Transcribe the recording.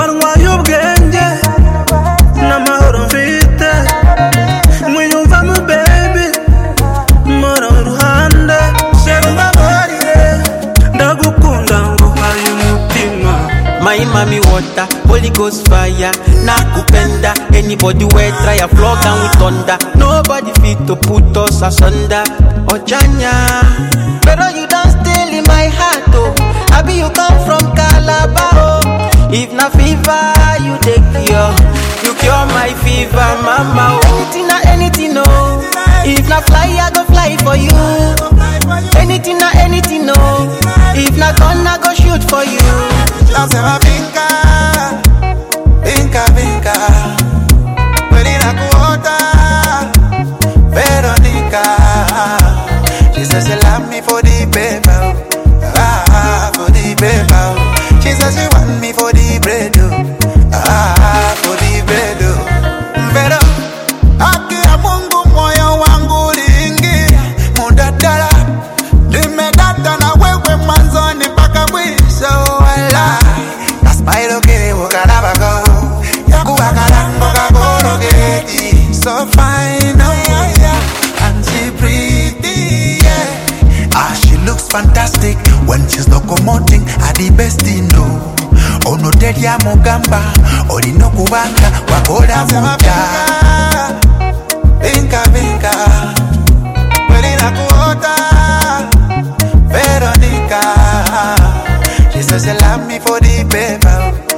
warwaye ubwenge n'amahoro mfite mwiyumvamo baby mpora iruhande shera umbabarire ndagukunda nguhaye umutima My mommy water, Holy Ghost fire, nakupenda. Anybody where try a flog and with thunder. Nobody fit to put us asunder. Ojanya, pero you don't steal in my heart, oh. Abi you come from Calabar, oh. If na fever, you take cure. You cure my fever, mama. Oh. Anything na anything, oh. If na fly, I go fly for you. Anything na anything, oh. If na gun, I go shoot for you. Nasema vinka, vinka, vinka. Kweli nakuota, Veronica. She says she love me for the paper, ah, for the paper. She says she want me for the bread, oh, ah, for the bread, oh. Pero, haki ya Mungu moyo wangu uliingia mudadala nimedata na wewe mwanzoni mpaka mwisho wala na smile ukilibukanabako yakuwakalango kakologeti so fine oh yeah and she pretty yeah ah she looks fantastic when she's locomoting at the best in know ono terya mugamba olina okubanga wakola muta vinka vinka kweli nakuota Veronica. She says she love me for the paper.